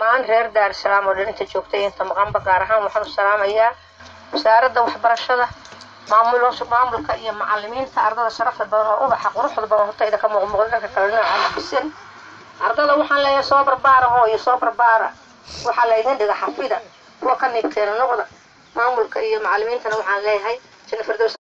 dhammaan reer daarusalaam oo dhan inta joogtay inta maqanba gaar ahaan waxaan u salaamayaa wasaaradda waxbarashada maamulo maamulka iyo macalimiinta ardada sharafta badan oo ubaxa quruxda badan hortayda ka muuqmuuqda dhanka kale nooca bisan ardada waxaan leeyahay soo barbaara hooyo soo barbaara waxaa laydin dhiga xafida kuwa ka niibteena noqda maamulka iyo macalimiintana waxaan leeyahay jana firdows